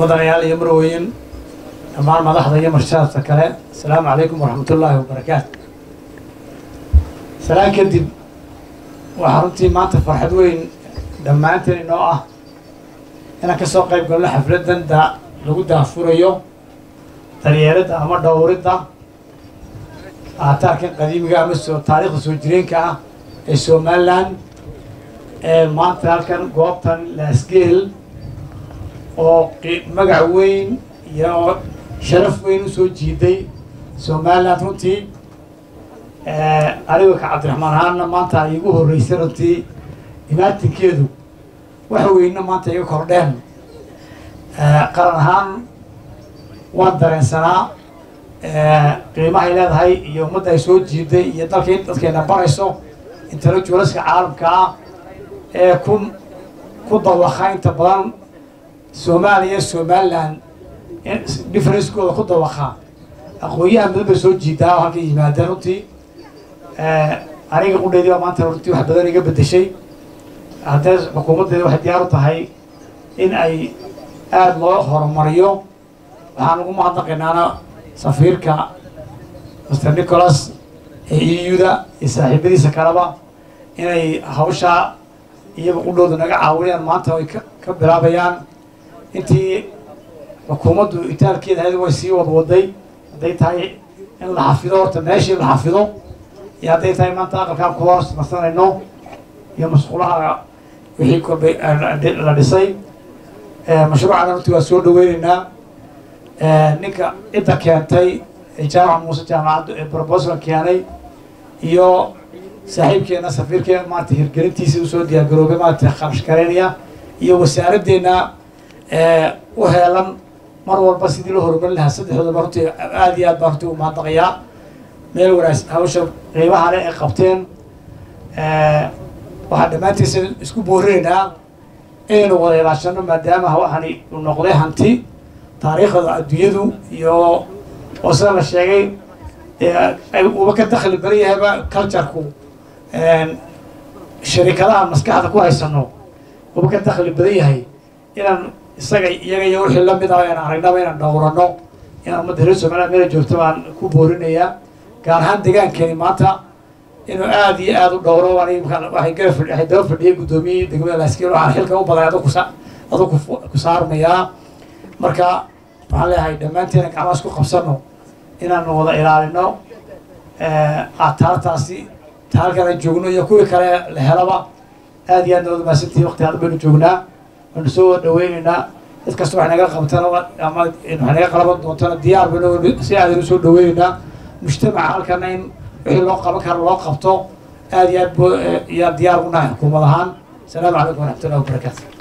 mudanayaal iyo marweyn dhammaan madaxda iyo marshaadka kale asalaamu calaykum waraxmatullaahi wabarakaatu salaan kadib waxaa runtii maanta farxad weyn dhammaanteen inoo ah inaan ka soo qayb galno xafladdan da lagu daafurayo daryeeradda ama dhowridda aataarkan qadiimiga ama soo taariikhda soo jireenka ah ee somalilan ee maanta halkan goobtan laasgeel oo magac weyn iyo sharaf weyn usoo jiiday somaliland runtii aniga ka cabdiraxmaan ahaanna maanta iigu horreysay runtii imaatinkeedu waxa weyna maanta iga kordheen qaran ahaan waan dareensanaa qiimahay leedahay iyo ummadda ay soo jiiday iyo dalka dadkeena barayso intellectualaska caalamka ah ee ku ku dawaqa inta badan soomaaliya somaliland differencekooda ku dawaqa aqoon-yahan badan bay soo jiidaa oo halka yimaadeen runtii aniga qudheydii baa maanta runtii wax badan iga bedeshay haddee xukuumaddeeda waxay diyaar u tahay in ay aada loo horumariyo waxaan ugu mahadnaqaynaana safiirka master nicholas ee euda iyo saaxiibadiisa kaleba inay hawshaa iyaga qudhooda naga caawinayaan maanta ay ka bilaabayaan intii xukuumaddu itaalkeeda ahayd way sii wadwaday hadday tahay in la xafido horta meeshii la xafido iyo hadday tahay maanta aqalkaan ku hoos marsanayno iyo masquulaha wixii korbay la dhisay mashruucana runtii waa soo dhaweyneynaa ninka cidda keentay jaamaca muuse jaamacaddu ee brobosal keenay iyo saaxiibkeena safiirkeena maarata hirgelintiisii usoo diyaargaroobay maarata kharash garaynaya iyo wasaaraddeena u heelan mar walba sidii loo horumarin lahaa saddexdoodaba runtii aada iyo aad baa runtii u mahadnaqayaa meel wanaagsan hawsha qiimaha le ay qabteen waxaan dhammaantiisa isku boorinaynaa inaynu wada ilaashano maadaama waxani uu noqday hanti taariikhda adduunyadu iyo oo sida la sheegay uba ka dakli badan yahayba cultureku sharikadaha maskaxda ku haysano uba ka dakli badan yahay inaan isaga iyaga iyo wixii lamid ah aan aragnaba inaan dhowrano inaan ummadda reer somaliland meela joogto baan ku boorinayaa gaar ahaan deegaankeeni maanta inuu aada iyo aada u dhowro waxay gara fadhi waxay daba fadhiyay guddoomiyihii degmada laaskiil waxaan xilka u baday adu kusa adu ku saarmayaa marka waxaan leeyahay dhammaanteena gacmaha isku qabsano inaanu wada ilaalino aataartaasi taalkan aan joogno iyo kuwii kale la helaba aada iyo aad nawada maasantihi waqti aad baynu joognaa waanu soo wada dhaweyneynaa cid kasta wax naga qabtana ama wax naga qalaban doontana diyaar baynu si aadaynu soo dhaweyneynaa mujtamaca halkana in wixii loo qaban karo loo qabto aada iyo aad bo yaa diyaar u nahay xukuumad ahaan asalaamu calaykum waraxmatullahi wabarakaatu